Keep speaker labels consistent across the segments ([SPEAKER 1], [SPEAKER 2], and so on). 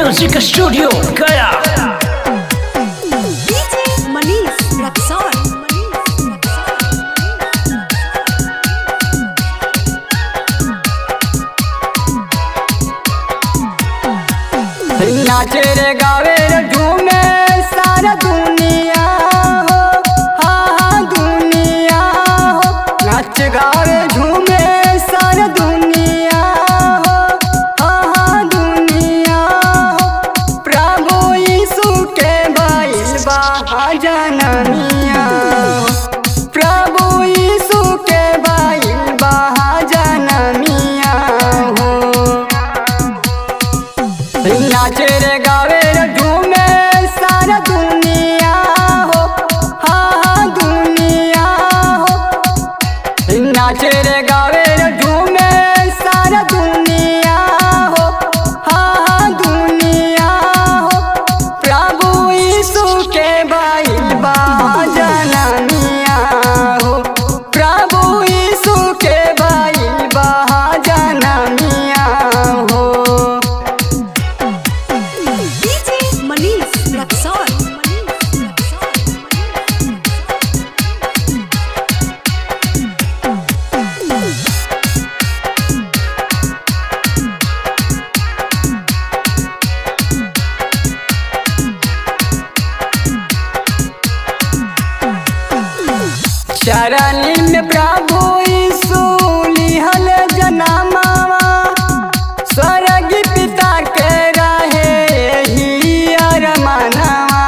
[SPEAKER 1] Music studio गया
[SPEAKER 2] DJ Manish Raksol.
[SPEAKER 3] नाचे रे गावे रे झूमे सारा दुनिया हो हाँ हाँ दुनिया हो नाच गावे झूमे सारा दुनिया हो हाँ हाँ दुनिया हो प्रभु यीशु के बैल बहा जनमिया हो प्रभु यीशु के बैल बहा जनमिया हो नाचे रे गावे रे झूमे सारा दुनिया हो हाँ हाँ दुनिया हो नाचे रे गावे रे झूमे सारा दुनिया हो हाँ हाँ दुनिया हो प्रभु यीशु के बैल बहा जनमिया हो प्रभु यीशु के बैल बहा जनमिया हो
[SPEAKER 2] DJ Manish Raksol.
[SPEAKER 3] चरणी में प्रभु यीशु लिहल जनमावा स्वर्ग पिता के रहे ही अरमानवा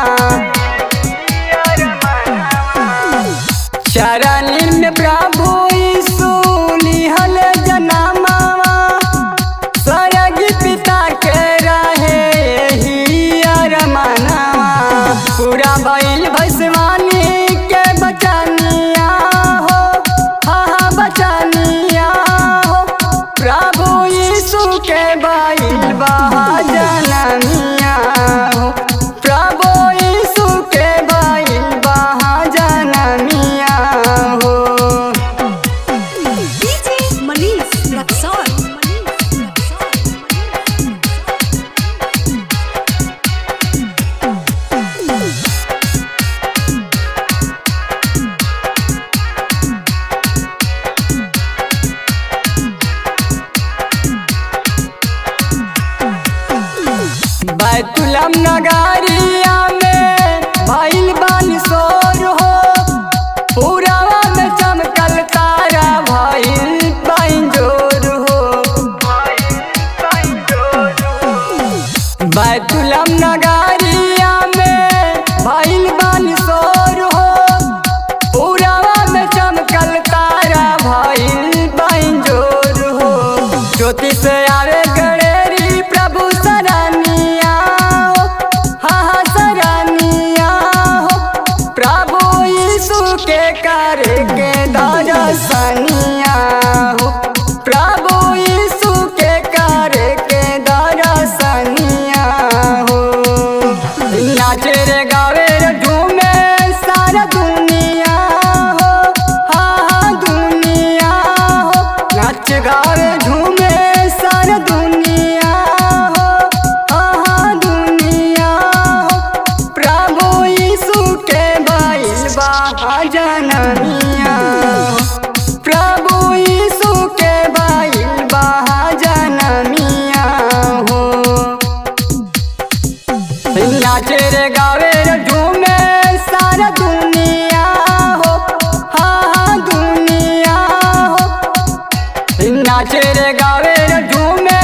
[SPEAKER 3] चरणी में प्रभु यीशु लिहल जनमावा स्वर्ग पिता के रहे ही अरमानवा पूरा भइल भैसवानी के बचनिया हो हाँ हाँ बचनिया हो प्रभु यीशु के बैल बहा जनमिया हो प्रभु यीशु के बैल बहा जनमिया हो
[SPEAKER 2] DJ Manish Raksol.
[SPEAKER 3] बैतुलम नगरिया में भइल बानी सोर हो पूरावा में चमकल तारा भइल पैंजोर हो बैतुलम नगरिया में भइल बानी सोर हो पूरावा में चमकल तारा भइल पैंजोर हो ज्योति से आवे गणेरी प्रभु सरानिया हो हाँ हाँ सरानिया हो प्रभु यीशु के कर के दरसनिया हो प्रभु यीशु के कर के दरसनिया हो नाचे रे गावे रे झूमे सारा दुनिया हो हाँ हाँ दुनिया हो नाच गावे झूमे सारा दुनिया हो हाँ हाँ दुनिया हो प्रभु यीशु के बैल बहा जनमिया हो प्रभु यीशु के बैल बहा जनमिया हो नाचे रे गावे रे झूमे सारा दुनिया हो हाँ हाँ दुनिया हो नाचे रे गावे रे झूमे